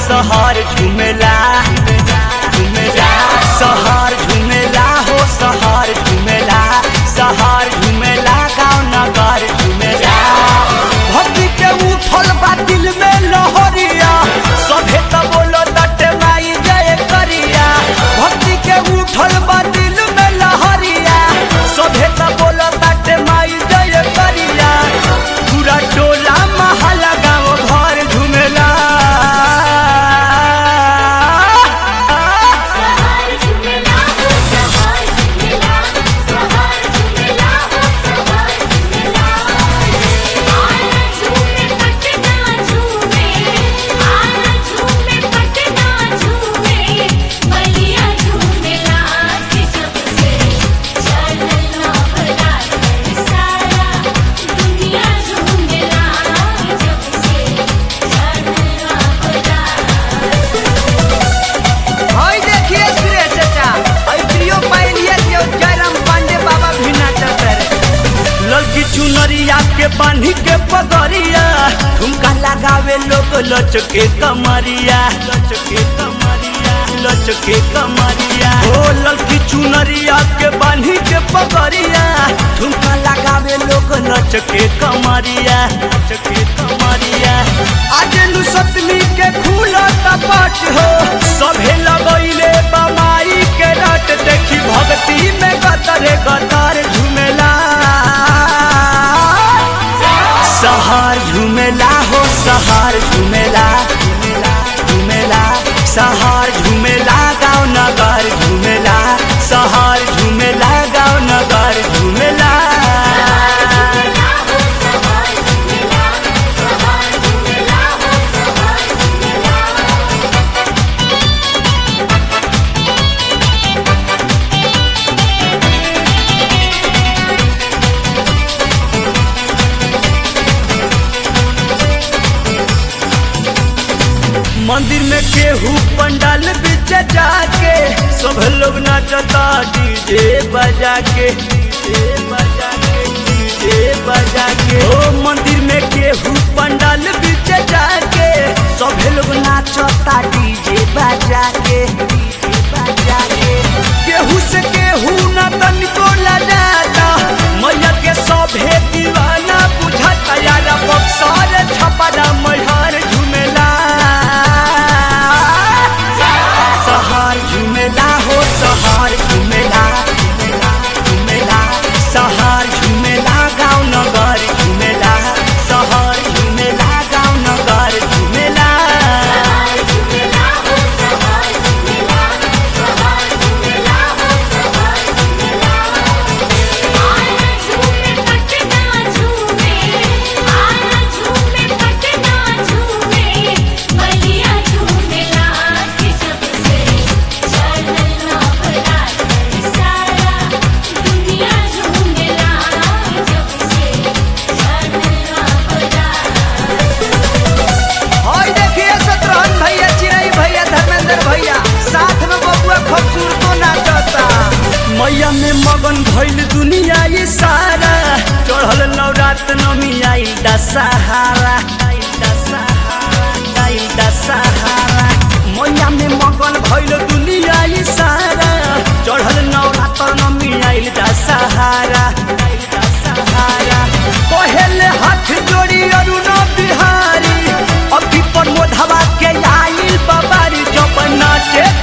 सहर झुमेला झुमेला सहर झुमेला हो सहर झुमेला सहर झुमेला गाँव नगर झुमेला भक्ति के उठल बा दिल में लहरिया सभे त बोलो दटे माई जय करिया भक्ति के उठल बा दिल में लहरिया सभे त बोलो दटे माई जय करिया पूरा टोला महला गाँव भर झुमेला सहार झुमेला हो सहार झुमेला सहार झुमेला हो सहार झुमेला आना झूमे पटना झूमे आना झूमे पटना झूमे बलिया झूमेला के जब से चलना भला सारा दुनिया झूमेला के जब से चलना भला हई देखिए सुरेश चाचा हई प्रियो पाइलिए जो जयराम पांडे बाबा भी नाचत रे लड़की चुनरिया के बांधी के पगड़िया ठुमका लगावे लोग लचके कमरिया लचके कमरिया लचके कमरिया ओ लड़की चुनरिया के बांधी के पगड़िया ठुमका लगावे लोग लचके कमरिया लचके कमरिया आज नु सतमी के खुला कपट हो सभे लगैले बमाई के रट देखी भक्ति में गतरे गतर झुमेला सहार झुमेला हो सहार झुमेला झुमेला सहार झुमेला गाँव नगर झुमेला सहार झुमेला गाँव नगर झुमेला झुमेला हो सहार झुमेला सहार झुमेला हो सहार झुमेला मंदिर में केहू पंडाल बीच जाके सब लोग नाचता डीजे बजा के डीजे बजा के डीजे बजा के ओ मंदिर में केहू पंडाल बीच जाके सब लोग नाचता डीजे बजा के डीजे बजा के केहू से केहू ना तनिको लजाता मैया के सभे दीवाना बुझाता यार बक्सर छपरा मैहर झुमेला सहार झुमेला हो सहार झुमेला झुमेला सहार झुमेला गाँव नगर झुमेला सहार झुमेला गाँव नगर झुमेला सहार झुमेला हो सहार झुमेला सहार झुमेला हो सहार झुमेला आना झूमे पटना झूमे आना झूमे पटना झूमे बलिया झूमेला के जब से चलना भला सारा दुनिया झूमेला के जब से चलना भला हई देखिए शत्रुघ्न भैया चिरई भैया धर्मेंद्र भैया साथ में बबुआ खूबसूरतो नाचता मैया में मगन भइल दुनिया ये सारा चढ़ल नवरात नमी आइल दशहरा आइल दशहरा आइल दशहरा मैया में मगन भइल दुनिया ये सारा चढ़ल नवरात नमी आइल दशहरा आइल दशहरा पहले हाथ जोड़ी अरुण बिहारी अभी पर मोधवा के आइल बाबारी जब नाचे